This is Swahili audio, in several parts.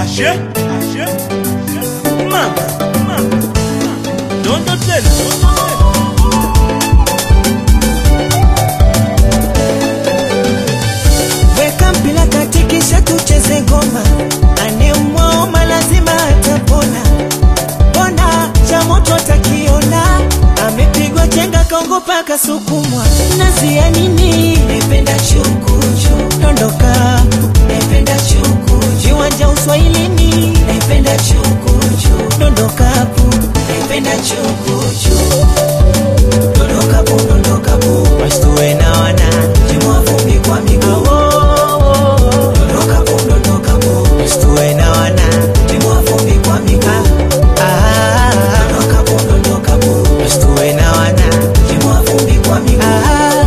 Ashe, ashe, mama, mama, dondo tena, dondo tena. Weka mpira kati kisha tucheze ngoma, anemwaoma lazima atapona. Mbona cha moto atakiona, amepigwa chenga kaongopa kasukumwa. Nazia nini? Nependa chukuchu, dondoka. Nependa chukuchu, viwanja uswahilini. Nependa chukuchu, dondokapu. Nependa chukuchu, dondokapu, dondokapu. Wasituwe na wana, timua vumbi kwa miguu. Dondokapu, dondokapu. Wasituwe na wana, timua vumbi kwa miguu. Dondokapu, dondokapu. Wasituwe na wana, timua vumbi kwa miguu.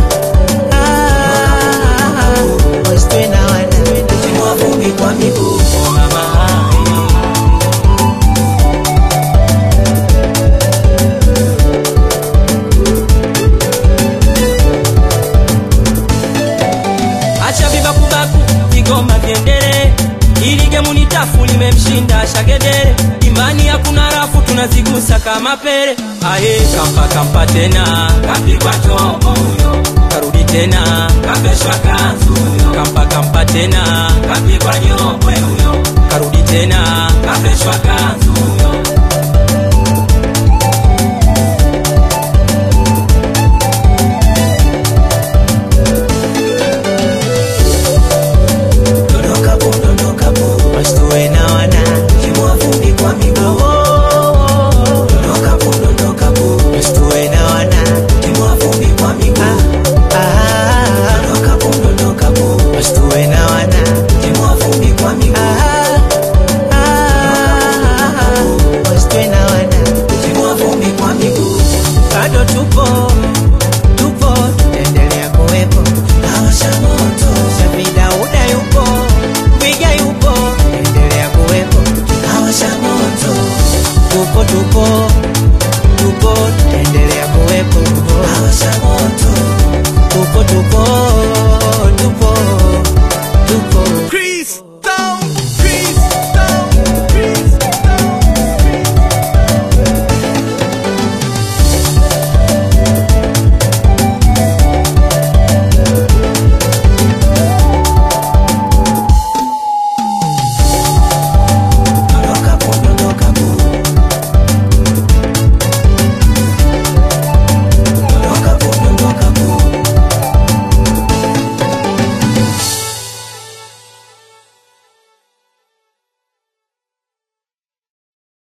Wasituwe na wana, timua vumbi kwa miguu. Mama. acha vibakubaku vigoma vyendele ili gemu ni tafu limemshinda shagedere imani hakuna rafu tunazigusa kama pele aye kampa kampa tena kapigwa chombo huyo karudi tena kapeshwa kanzu huyo kampa kampa tena kapigwa nyopwe huyo karudi tena